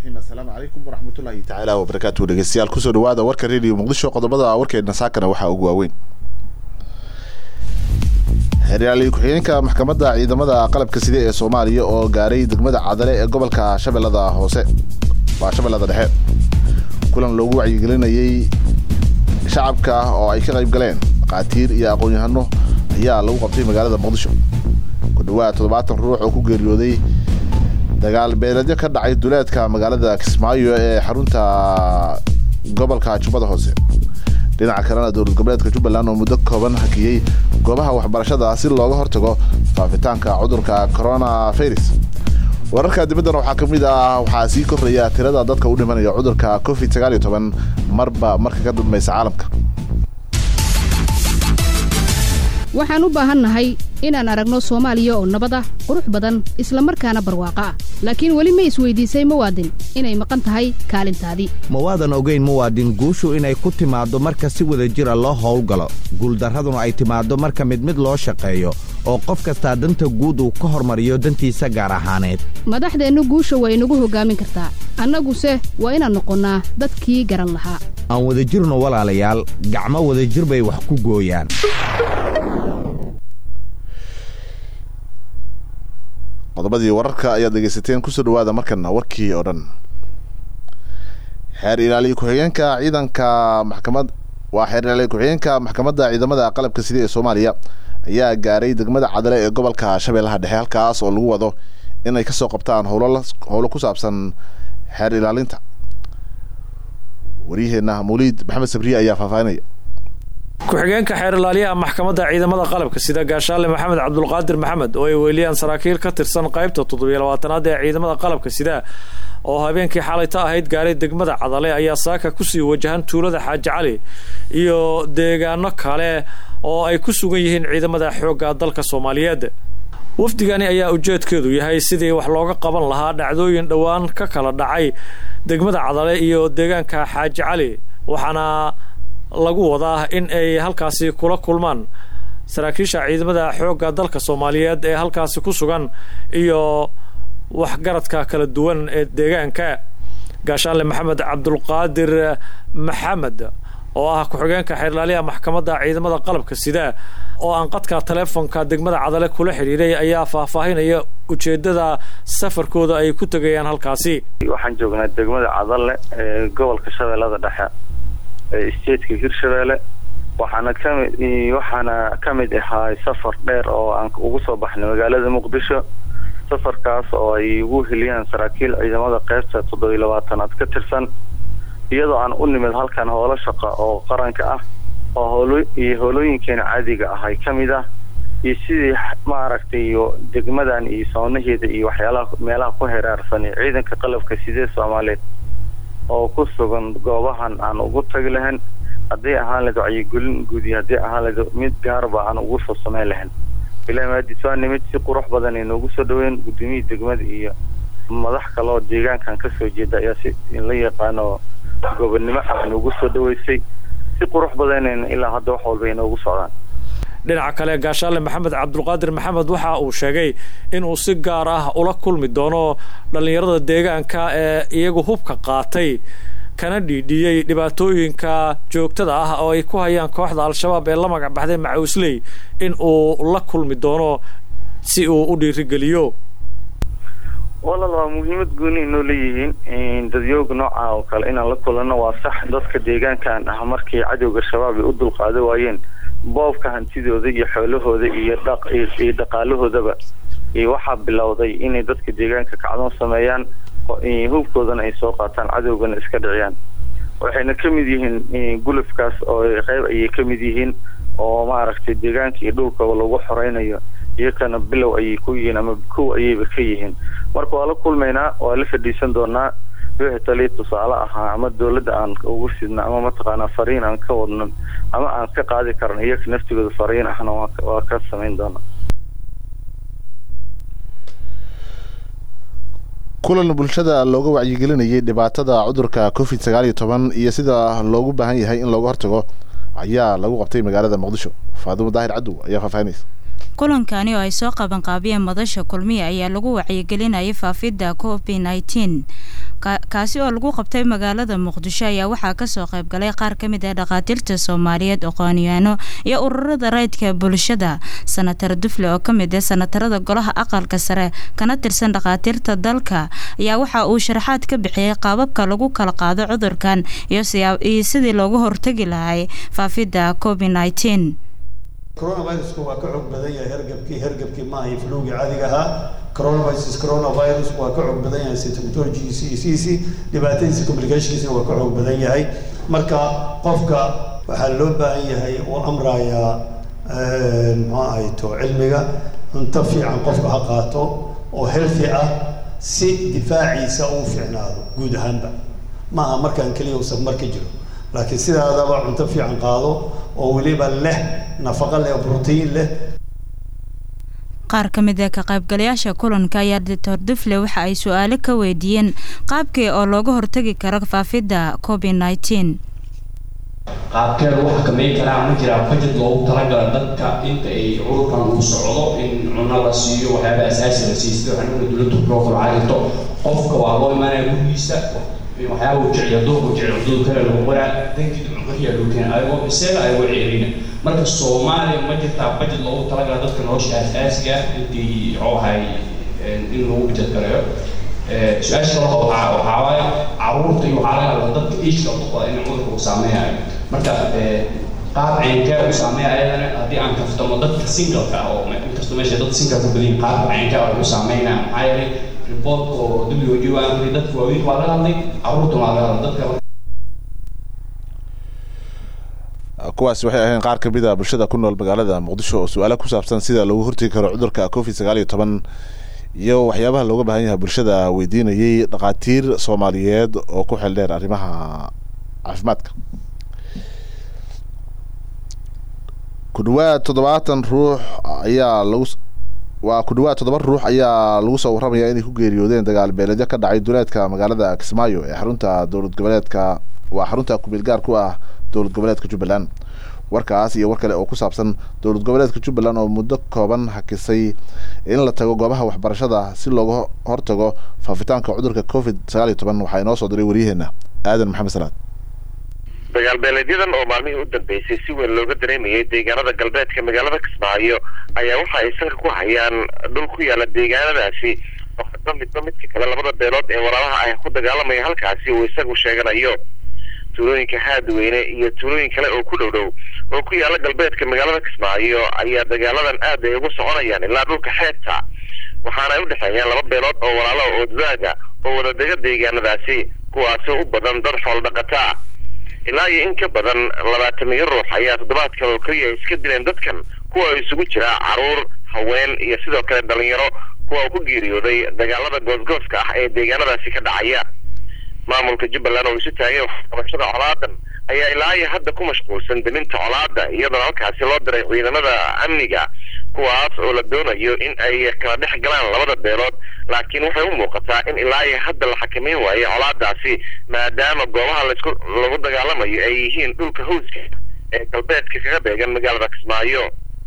raxiim assalaamu calaykum waraxmatullaahi tacaala wabarakaatu dhegeystayaal kusoo dhawaada warka radio muqdisho qodobada warkeedna saakana waxaa ugu waaweyn xeryaali ku-xigeenka maxkamadda ciidamada qalabka side ee soomaaliya oo gaaray degmada cadale ee gobolka shabeellada hoose waa shabeellada dhexe kulan loogu wacyigelinayey shacabka oo ay ka qayb galeen dhaqaatiir iyo aqoon-yahano ayaa lagu qabtay magaalada muqdisho ku dhawaad toddobaatan ruux oo ku geeriyooday dagaal beeledyo ka dhacay duleedka magaalada kismaayo ee xarunta gobolka jubbada hoose dhinaca kalena dowlad goboleedka jubbaland oo muddo kooban hakiyey goobaha waxbarashada si looga hortago faafitaanka cudurka coronavirus wararka dibaddana waxaa ka mid ah waxaa sii kordhaya tirada dadka u dhimanaya cudurka covid sagaal iyo toban marba marka ka dambaysa caalamka waxaan u baahannahay inaan aragno soomaaliya oo nabad ah qurux badan isla markaana barwaaqo ah laakiin weli ma isweydiisay muwaadin inay maqan tahay kaalintaadii ma waadan ogayn muwaadin guushu inay ku timaaddo marka si wada jira loo howlgalo guuldarraduna ay timaaddo marka mid mid loo shaqeeyo oo qof kastaa danta guud uu ka hormariyo dantiisa gaar ahaaneed madaxdeennu guusha waa inagu hoggaamin kartaa annaguse waa inaan noqonnaa dadkii garan lahaa aan wadajirno walaalayaal gacmo wadajir bay wax ku gooyaan qodobadii wararka ayaad dhegeysateen kusoo dhawaada markana warkii oo dhan xeer ilaaliye ku-xigeenka ciidanka maxkamad waa xeer ilaaliye ku-xigeenka maxkamadda ciidamada qalabka sida ee soomaaliya ayaa gaaray degmada cadale ee gobolka shabeellaha dhexe halkaas oo lagu wado inay kasoo qabtaan howlo howlo ku saabsan xeer ilaalinta waryaheena mawliid maxamed sabriye ayaa faahfaahinaya ku-xigeenka xeer ilaaliyaha maxkamadda ciidamada qalabka sida gaashaale maxamed cabdulqaadir maxamed oo ay weeliyaan saraakiil ka tirsan qaybta toddobiyo labaatanaad ee ciidamada qalabka sida oo habeenkii xalayta ahayd gaaray degmada cadale ayaa saaka kusii wajahan tuulada xaaji cali iyo deegaano kale oo ay ku sugan yihiin ciidamada xoogga dalka soomaaliyeed wafdigani ayaa ujeedkeedu yahay sidii wax looga qaban lahaa dhacdooyin dhowaan ka kala dhacay degmada cadale iyo deegaanka xaaji cali waxaana lagu wadaa in ay halkaasi kula kulmaan saraakiisha ciidamada xoogga dalka soomaaliyeed ee halkaasi ku sugan iyo waxgaradka kala duwan ee deegaanka gaashaanle maxamed cabdulqaadir maxamed oo ah ku-xigeenka xeerlaaliyaha maxkamadda ciidamada qalabka sida oo aan qadka taleefonka degmada cadale kula xidhiiray ayaa faahfaahinaya ujeedada safarkooda ay ku tegayaan halkaasi waxaan joognaa degmada cadale ee gobolka shabeellada dhexe stateska hirshabeelle waxaana kami waxaana ka mid ahaa safar dheer oo aan ugu soo baxnay magaalada muqdisho safarkaas oo ay ugu heliyaan saraakiil ciidamada qeybta toddobiyo labaatanaad ka tirsan iyadoo aan u nimid halkan howlo shaqa oo qaranka ah oo howlo iyo howlooyinkeena caadiga ah ay ka mid ah iyo sidii maaragtay iyo degmadan iyo soonaheeda iyo waxyaalaha meelaha ku heraarsan iyo ciidanka qalabka sidee soomaaliyeed oo ku sugan goobahan aan ugu tagi lahayn hadday ahaan lahayd wacyigelin guud iyo haddii ahaan lahayd mid gaarba aan ugu soo samayn lahayn ilaa maadis waa nimid si qurux badan ay noogu soo dhaweyn gudoomiyii degmada iyo madax kale oo deegaankan kasoo jeeda ayaa si la yaqaano gobonnimo ah noogu soo dhaweysay si qurux badanayna ilaa hadda wax walba ay noogu socdaan dhinaca kale gaashaale maxamed cabdulqaadir maxamed waxa uu sheegay inuu si gaar ah ula kulmi doono dhallinyarada deegaanka ee iyagu hubka qaatay kana dhiidhiyey dhibaatooyinka joogtada ah oo ay ku hayaan kooxda al-shabaab ee la magac baxday macawisley in uu la kulmi doono si uu u dhiirigeliyo walal waa muhiimad gooni inoo leeyihiin dadyooga nooca oo kale inaan la kulanno waa sax dadka deegaankan ah markii cadowga shabaab ay u dulqaada waayeen boobka hantidooda iyo xoolahooda iyo dhaq iyo dhaqaalahoodaba waxaa bilowday inay dadka deegaanka kacdoon sameeyaan hubkoodana ay soo qaataan cadowgana iska dhiciyaan waxayna ka mid yihiin gulufkaas oo qayb ayay ka mid yihiin oo maaragtay deegaanka iyo dhulkaba lagu xoreynayo iyakana bilow ayay ku yihiin ama kow ayayba ka yihiin marka waa la kulmaynaa waa la fadhiisan doonaa wixii taliya tusaale ahaa ama dawladda aan ugu sidna ama mataqaanaa fariin aan ka wadno ama aan ka qaadi karno iyaka naftigooda fariin ahna waa ka samayn doonaa kulan bulshada looga wacyigelinayay dhibaatada cudurka covid sagaal iyo toban iyo sida loogu baahan yahay in looga hortago ayaa lagu qabtay magaalada muqdisho faadumo daahir cadow ayaa faahfaahinaysa kulankani oo ay soo qabanqaabiyeen madasha kulmiya ayaa lagu wacyigelinayay faafidda covid nneteen kaasi oo lagu qabtay magaalada muqdisho ayaa waxaa kasoo qaybgalay qaar ka mid ah dhakhaatiirta soomaaliyeed aqoonyaano iyo ururada rayidka bulshada sanatar dufle oo kamid ah sanatarada golaha aqalka sare kana tirsan dhakhaatiirta dalka ayaa waxa uu sharaxaad ka bixiyey qaababka lagu kala qaado cudurkan iyo sidii looga hortagi lahay faafidda covid nneteen coronavirusku waa ka xoog badan yahay hergabkii hergabkii maaha iyo flowgii caadiga ahaa coronavirus coronavirus waa ka xoog badan yahay symptomologigiisi iyo siisi dhibaatadiisa complicationkiisina waa ka xoog badan yahay marka qofka waxaa loo baahan yahay uu amrayaa muxuu ahayto cilmiga cunto fiican qofka ha qaato oo healthy ah si difaaciisa uu fiicnaado guud ahaanba maaha markaan keliya uu safmar ka jiro laakiin sidaadaba cunto fiican qaado oo weliba leh nafaqo leh brotiin leh qaar ka mid ah ka qaybgalayaasha kulanka ayaa doctor dufle waxa ay su-aalo ka weydiiyeen qaabkii oo looga hortagi karo faafidda covid nneteen qaabkee lagu xakameyn karaa ma jiraa budget loogu talagala dadka inta ay cudurkan uu socdo in cuno la siiyo waxyaaba asaasi la siiyo sida waxaan ugna dowladda loo kala cadirto qofka waa loo imaanaya gurigiisa waxyaaba uu jecel doogu jecel cudud kale lagu qoraa dankiida cunqariya loo keena ayagoo isaga ayagoo ceerina marka soomaaliya ma jirtaa budget loogu talagala dadka nolosha asaasiga intii waxay in lagu budget gareeyo su-aasha kale waxaa waxaa waaye caruurta iyo waxaa laga hadla dadka iishka uqoda in cudurka uu saameeyayo marka qaab ceynkee uu saameeya ayadana haddii aan kaftamo dadka singalka ah oo inkastoo meesha dad singal ku badan qaab ceynkee oo uu saameynaya maxaa yeelay riboortka oo w o aan dadka waaweyn waa laga hadlay caruurtuna waa laga hadlay dadka kuwaasi waxay ahayn qaar kamid a bulshada ku nool magaalada muqdisho oo su-aalo ku saabsan sida loogu hortegi karo cudurka covid sagaal iyo toban iyo waxyaabaha looga baahan yahay bulshada weydiinayay dhakhaatiir soomaaliyeed oo ku xel dheer arrimaha caafimaadka ku dhawaad toddobaatan ruux ayaa lagu waa ku dhawaad toddoba ruux ayaa lagu soo warramaya inay ku geeriyoodeen dagaal beeleedyo ka dhacay duleedka magaalada kismaayo ee xarunta dowlad goboleedka waa xarunta kumeel gaar ku ah dowlad goboleedka jubbaland warkaas iyo war kale oo ku saabsan dowlad goboleedka jubbaland oo muddo kooban hakisay in la tago goobaha waxbarashada si looga hortago faafitaanka cudurka covid sagaal iyo toban waxaa inoo soo diray waryaheena aadan maxamed salaad dagaal beeleedyadan oo maalmihii u dambeysay si weyn looga dareemayay deegaanada galbeedka magaalada kismaayo ayaa waxa ay sanka ku hayaan dhul ku yaala deegaanadaasi oo hadba midba midka kale labada beelood ee walaalaha ah ku dagaalamaya halkaasi uu isagu sheeganayo tuulooyinka haadweyne iyo tuulooyin kale oo ku dhow dhow oo ku yaala galbeedka magaalada kismaayo ayaa dagaaladan aad ay ugu soconayaan ilaa dhulka xeebta waxaana ay u dhexeeyaan laba beelood oo walaalo oo daaga oo wadadega deegaanadaasi kuwaasoo u badan dad xoolo dhaqataa ilaa iyo in ka badan labaatamiyo ruux ayaa toddobaadkan oo keliya iska dileen dadkan kuwa isugu jira caruur haween iyo sidoo kale dhalinyaro kuwa uu ku geeriyooday dagaalada goosgooska ah ee deegaanadaasi ka dhacaya maamulka jubbaland oo isu taagay waxqabashada colaadan ayaa ilaa iyo hadda ku mashquulsan deminta colaada iyadoona halkaasi loo diray ciidamada amniga kuwaas oo la doonayo in ay kala dhex galaan labada beelood laakiin waxay u muuqataa in ilaa iyo hadda la xakameyn waayo colaadaasi maadaama goobaha laisku lagu dagaalamayo ay yihiin dhulka hawska ee galbeedka kaga beegan magaalada kismaayo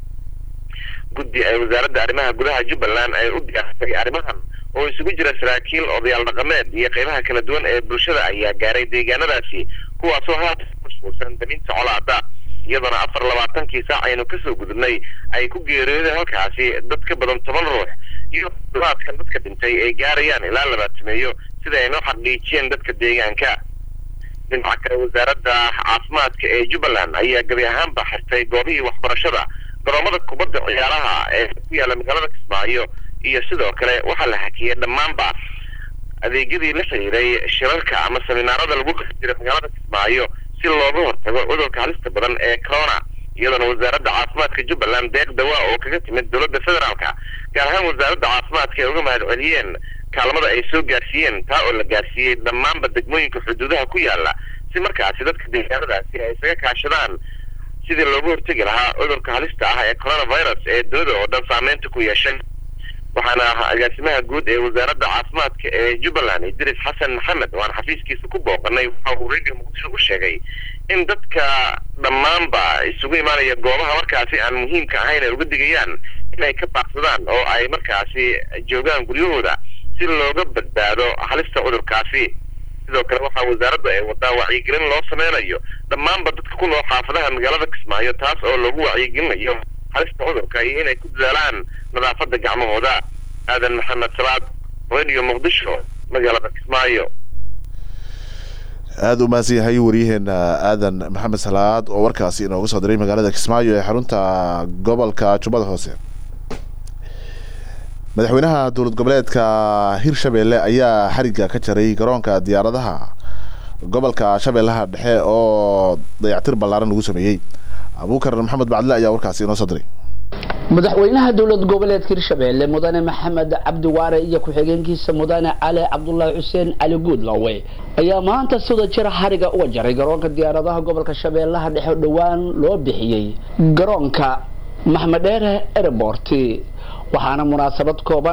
guddi ay wasaaradda arrimaha gudaha jubbaland ay u diyaarsay arrimahan oo isugu jira saraakiil odayaal dhaqameed iyo qeybaha kala duwan ee bulshada ayaa gaaray deegaanadaasi kuwaasoo haatan ku mashquulsan daminta colaada iyadoona afar labaatankii saac aynu kasoo gudubnay ay ku geeriyoodeen halkaasi dad ka badan toban ruux iyo toddobaadkan dadka dhintay ay gaarayaan ilaa labaatameeyo sida ay noo xaqiijiyeen dadka deegaanka dhinaca kale wasaaradda caafimaadka ee jubbaland ayaa gebi ahaanba xirtay goobihii waxbarashada garoomada kubadda ciyaaraha ee ku yaala magaalada kismaayo iyo sidoo kale waxaa la hakiyay dhammaanba adeegyadii la xiriiray shirarka ama seminaarada lagu qasi jiray magaalada kismaayo si looga hortago cudurka halista badan ee corona iyadoona wasaaradda caafimaadka jubbaland deeq dawaa oo kaga timid dowladda federaalka gaar ahaan wasaaradda caafimaadka ay uga mahad celiyeen kaalmada ay soo gaarsiiyeen taa oo la gaarsiiyey dhammaanba degmooyinka xuduudaha ku yaala si markaasi dadka deegaanadaasi ay isaga kaashadaan sidii looga hortegi lahaa cudurka halista ah ee coronavirus ee dunida oo dhan saameynta ku yeeshay waxaana agaasimaha guud ee wasaaradda caafimaadka ee jubbaland idris xasan maxamed oo aan xafiiskiisa ku booqanay waxa uu radio muqdisho u sheegay in dadka dhammaanba isugu imaanaya goobaha markaasi aan muhiimka ahayn ay uga digayaan inay ka baaqsadaan oo ay markaasi joogaan guryahooda si looga badbaado halista cudurkaasi sidoo kale waxaa wasaaraddu ay wadaa wacyigelin loo sameynayo dhammaanba dadka ku nool xaafadaha magaalada kismaayo taas oo lagu wacyigelinayo halista cudurka iyo inay ku dadaalaan nadaafadda gacmahooda aadan maxamed salaad radio muqdisho magaalada kismaayo aada u mahadsan yahay waryaheena aadan maxamed salaad oo warkaasi inooga soo diray magaalada kismaayo ee xarunta gobolka jubbada hoose madaxweynaha dowlad goboleedka hirshabelle ayaa xariga ka jaray garoonka diyaaradaha gobolka shabeellaha dhexe oo dayactir ballaaran lagu sameeyey abuukar maxamed bacdile ayaa warkaasi inoo soo diray madaxweynaha dowlad goboleedka hirshabelle mudane maxamed cabdiwaare iyo ku-xigeenkiisa mudane cali cabdulaahi xuseen cali guudlawe ayaa maanta sida jira xariga uga jaray garoonka diyaaradaha gobolka shabeellaha dhexe dhowaan loo bixiyey garoonka maxmedheere airport waxaana munaasabad kooban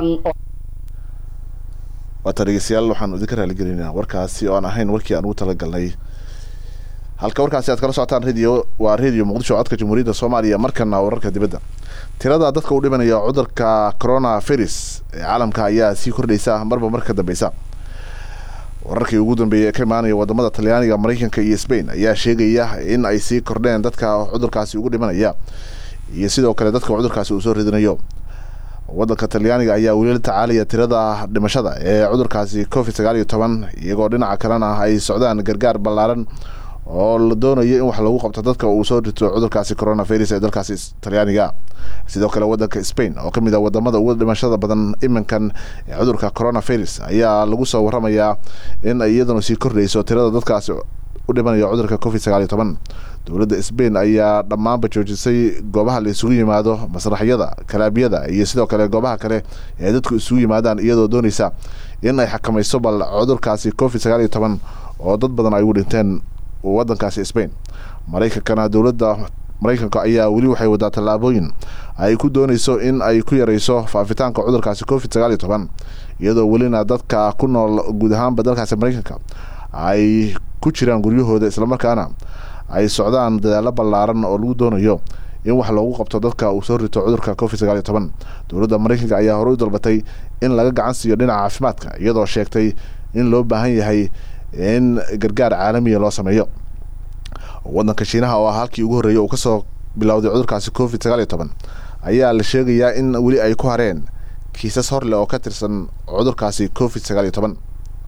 waata dhegeystayaal waxaanu idinka raaligelinaa warkaasi oo aan ahayn warkii aan ugu talagalnay halka warkaasi aad kala socotaan radio waa radio muqdisho codka jamhuuriyadda soomaaliya markana wararka dibadda tirada dadka u dhimanaya cudurka corona virus ee caalamka ayaa sii kordhaysa marba marka dambeysa wararkii ugu dambeeyay ee ka imaanaya wadamada talyaaniga mareykanka iyo spain ayaa sheegaya in ay sii kordheen dadka cudurkaasi ugu dhimanaya iyo sidoo kale dadka cudurkaasi uu soo ridinayo wadanka talyaaniga ayaa weli la tacaalaya tirada dhimashada ee cudurkaasi covid sagaal iyo toban iyagoo dhinaca kalena ay socdaan gargaar ballaaran oo la doonayo in wax lagu qabto dadka uu soo rito cudurkaasi coronavirus ee dalkaasi talyaaniga sidoo kale wadanka spain oo kamid ah wadamada ugu dhimashada badan iminkan ee cudurka coronavirus ayaa lagu soo waramayaa in iyaduna sii kordhayso tirada dadkaasi u dhimanaya cudurka covid sagaal iyo toban dowladda spain ayaa dhammaanba joojisay goobaha la isugu yimaado masraxyada kalaabiyada iyo sidoo kale goobaha kale ee dadku isugu yimaadaan iyadoo dooneysa in ay xakamayso bal cudurkaasi covid sagaal iyo toban oo dad badan ay ugu dhinteen wadankaasi spain mareykankana dowladda mareykanka ayaa weli waxay wadaa tallaabooyin ay ku dooneyso in ay ku yareyso faafitaanka cudurkaasi covid sagaal iyo toban iyadoo welina dadka ku nool guud ahaanba dalkaasi mareykanka ay ku jiraan guryahooda islamarkaana ay socdaan dadaalo ballaaran oo lagu doonayo in wax loogu qabto dadka uu soo rito cudurka covid sagaal iyo toban dowladda mareykanka ayaa horey u dalbatay in laga gacan siiyo dhinaca caafimaadka iyadoo sheegtay in loo baahan yahay in gargaar caalamiya loo sameeyo wadanka shiinaha oo ah halkii ugu horreeyay uu kasoo bilowday cudurkaasi covid sagaal iyo toban ayaa la sheegayaa in weli ay ku hareen kiisas hor leh oo ka tirsan cudurkaasi covid sagaal iyo toban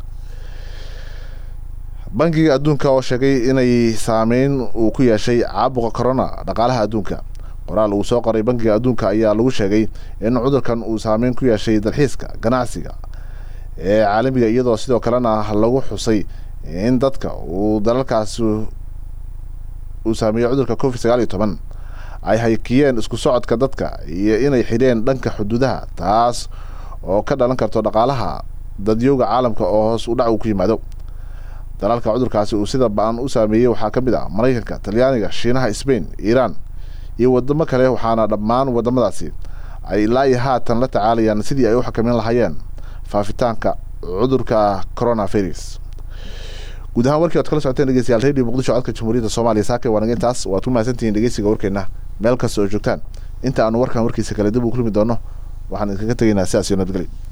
bankiga adduunka oo sheegay inay saameyn uu ku yeeshay caabuqa corona dhaqaalaha adduunka qoraal uu soo qoray bankiga adduunka ayaa lagu sheegay in cudurkan uu saameyn ku yeeshay dalxiiska ganacsiga ee caalamiga iyadoo sidoo kalena lagu xusay in dadka uu dalalkaasi uu saameeyey cudurka covid sagaal iyo toban ay haykiyeen isku socodka dadka iyo inay xidheen dhanka xuduudaha taas oo ka dhalan karto dhaqaalaha dadyowga caalamka oo hoos u dhac uu ku yimaado dalalka cudurkaasi uu sida ba-an u saameeyey waxaa ka mid ah mareykanka talyaaniga shiinaha spain iiraan iyo wadamo kale waxaana dhammaan wadamadaasi ay ilaa iyo haatan la tacaalayaan sidii ay u xakameyn lahaayeen faafitaanka cudurka coronavirus guud ahaan warkii oad kala socoteen dhegeystayaal radio muqdisho codka jamhuuriyadda soomaaliya saake waanaga intaas waad ku mahadsantihiin dhegeysiga warkeena meel kasta oo joogtaan inta aanu warkan warkiisa kale dib uu kulmi doono waxaan idinkaga tegaynaa sidaas iyo nabadgelyo